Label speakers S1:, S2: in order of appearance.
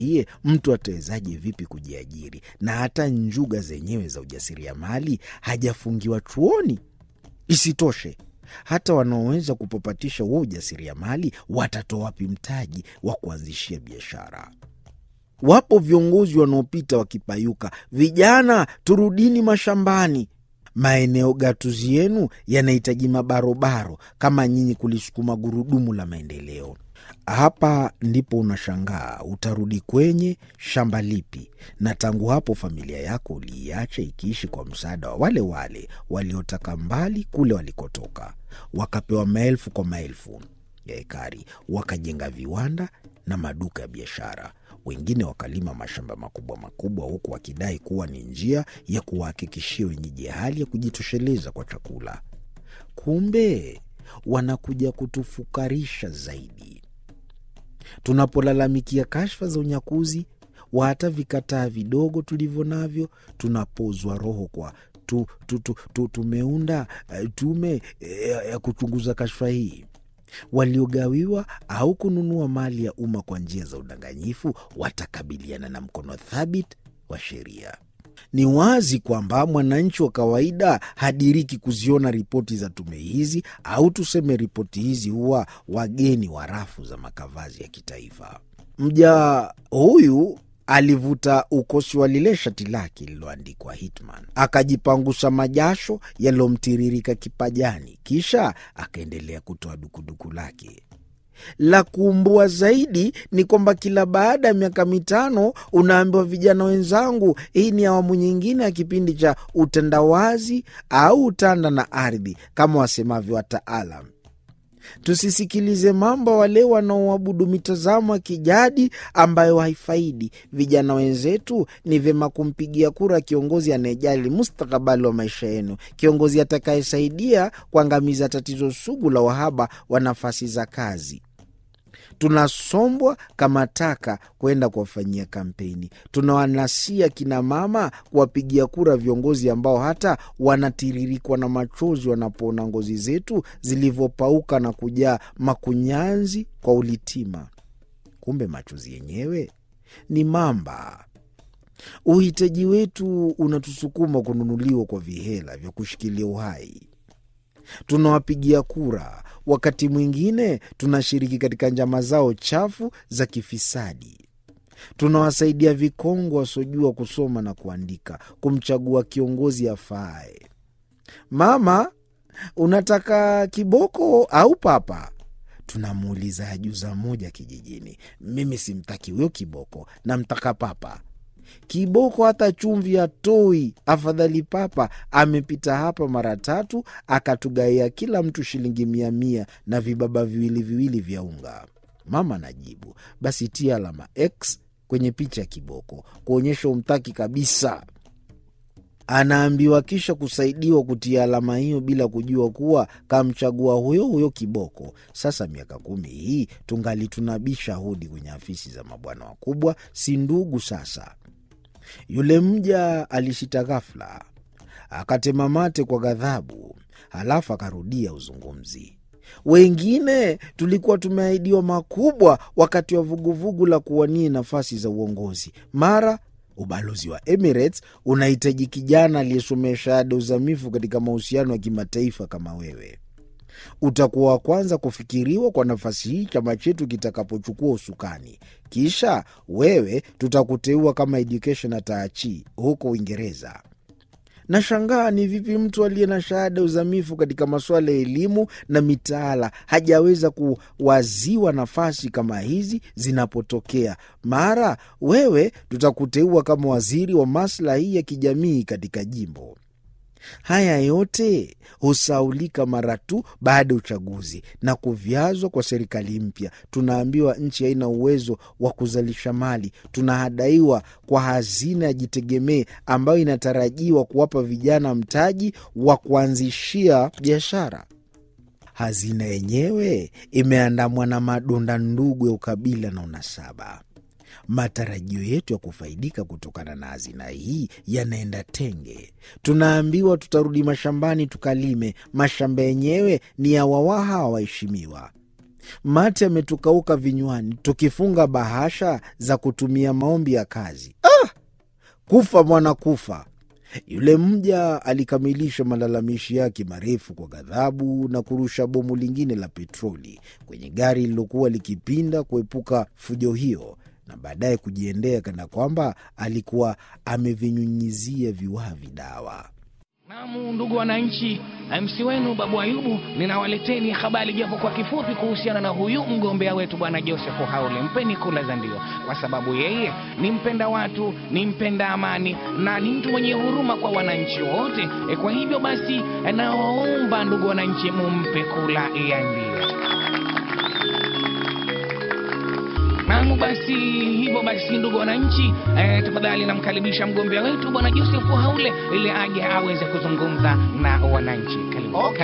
S1: iye mtu atawezaje vipi kujiajiri na hata njuga zenyewe za ujasiriamali hajafungiwa chuoni? Isitoshe, hata wanaoweza kupapatisha huo ujasiriamali watatoa wapi mtaji wa kuanzishia biashara? Wapo viongozi wanaopita wakipayuka, vijana turudini mashambani. Maeneo gatuzi yenu yanahitaji mabarobaro kama nyinyi kulisukuma gurudumu la maendeleo. Hapa ndipo unashangaa utarudi kwenye shamba lipi, na tangu hapo familia yako uliiacha ikiishi kwa msaada wa wale wale waliotaka mbali kule walikotoka, wakapewa maelfu kwa maelfu ya ekari, wakajenga viwanda na maduka ya biashara. Wengine wakalima mashamba makubwa makubwa, huku wakidai kuwa ni njia ya kuwahakikishia wenyeji hali ya kujitosheleza kwa chakula. Kumbe wanakuja kutufukarisha zaidi. Tunapolalamikia kashfa za unyakuzi wa hata vikataa vidogo tulivyo navyo, tunapozwa roho kwa tu, tu, tu, tu, tumeunda uh, tume ya uh, kuchunguza kashfa hii. Waliogawiwa au kununua mali ya umma kwa njia za udanganyifu watakabiliana na mkono thabiti wa sheria. Ni wazi kwamba mwananchi wa kawaida hadiriki kuziona ripoti za tume hizi, au tuseme ripoti hizi huwa wageni wa rafu za makavazi ya kitaifa. Mja huyu alivuta ukosi wa lile shati lake lililoandikwa Hitman, akajipangusha majasho yaliyomtiririka kipajani, kisha akaendelea kutoa dukuduku lake. La kuumbua zaidi ni kwamba kila baada ya miaka mitano unaambiwa, vijana wenzangu, hii ni awamu nyingine ya kipindi cha utandawazi au utanda na ardhi, kama wasemavyo wataalam. Tusisikilize mambo wale wanaoabudu mitazamo ya kijadi ambayo haifaidi vijana wenzetu. Ni vyema kumpigia kura kiongozi anayejali mustakabali wa maisha yenu, kiongozi atakayesaidia kuangamiza tatizo sugu la uhaba wa nafasi za kazi. Tunasombwa kama taka kwenda kuwafanyia kampeni. Tunawanasia kina mama kuwapigia kura viongozi ambao hata wanatiririkwa na machozi wanapoona ngozi zetu zilivyopauka na kujaa makunyanzi kwa ulitima. Kumbe machozi yenyewe ni mamba. Uhitaji wetu unatusukuma kununuliwa kwa vihela vya kushikilia uhai. Tunawapigia kura, wakati mwingine tunashiriki katika njama zao chafu za kifisadi. Tunawasaidia vikongwe wasiojua kusoma na kuandika kumchagua kiongozi afaaye. Mama, unataka kiboko au papa? Tunamuuliza ajuza moja kijijini. Mimi simtaki huyo kiboko, namtaka papa. Kiboko hata chumvi hatoi, afadhali papa. Amepita hapa mara tatu akatugaia kila mtu shilingi mia mia na vibaba viwili viwili vya unga. Mama najibu, basi tia alama X kwenye picha ya kiboko kuonyesha umtaki kabisa. Anaambiwa kisha kusaidiwa kutia alama hiyo bila kujua kuwa kamchagua huyo huyo kiboko. Sasa miaka kumi hii tungali tunabisha hodi kwenye afisi za mabwana wakubwa, si ndugu sasa. Yule mja alishita ghafla, akatema mate kwa ghadhabu, halafu akarudia uzungumzi. Wengine tulikuwa tumeahidiwa makubwa wakati wa vuguvugu la kuwania nafasi za uongozi. Mara ubalozi wa Emirates unahitaji kijana aliyesomea shahada uzamifu katika mahusiano ya kimataifa kama wewe. Utakuwa wa kwanza kufikiriwa kwa nafasi hii chama chetu kitakapochukua usukani. Kisha wewe tutakuteua kama education ataachi huko Uingereza. Nashangaa ni vipi mtu aliye na shahada uzamifu katika masuala ya elimu na mitaala hajaweza kuwaziwa nafasi kama hizi zinapotokea. Mara wewe tutakuteua kama waziri wa maslahi ya kijamii katika jimbo. Haya yote husaulika mara tu baada ya uchaguzi na kuvyazwa kwa serikali mpya. Tunaambiwa nchi haina uwezo wa kuzalisha mali. Tunahadaiwa kwa hazina ya jitegemee ambayo inatarajiwa kuwapa vijana mtaji wa kuanzishia biashara. Hazina yenyewe imeandamwa na madonda ndugu ya ukabila na unasaba. Matarajio yetu ya kufaidika kutokana na hazina hii yanaenda tenge. Tunaambiwa tutarudi mashambani tukalime. Mashamba yenyewe ni ya wawaha wa waheshimiwa. mate ametukauka vinywani, tukifunga bahasha za kutumia maombi ya kazi. Ah! Kufa mwana kufa. Yule mja alikamilisha malalamishi yake marefu kwa ghadhabu na kurusha bomu lingine la petroli kwenye gari lililokuwa likipinda kuepuka fujo hiyo, na baadaye kujiendea kana kwamba alikuwa amevinyunyizia viwavi dawa.
S2: Naam, ndugu wananchi, MC wenu Babu Ayubu, ninawaleteni habari japo kwa kifupi kuhusiana na huyu mgombea wetu bwana Joseph Haule. Mpeni kula za ndio, kwa sababu yeye ni mpenda watu, ni mpenda amani na ni mtu mwenye huruma kwa wananchi wote. E, kwa hivyo basi nawaomba ndugu wananchi, mumpe kula ya ndio. Naam, basi hivyo basi, ndugu wananchi, eh, tafadhali namkaribisha mgombea wetu bwana Joseph Haule ili aje aweze kuzungumza na wananchi. Karibu.
S3: Okay.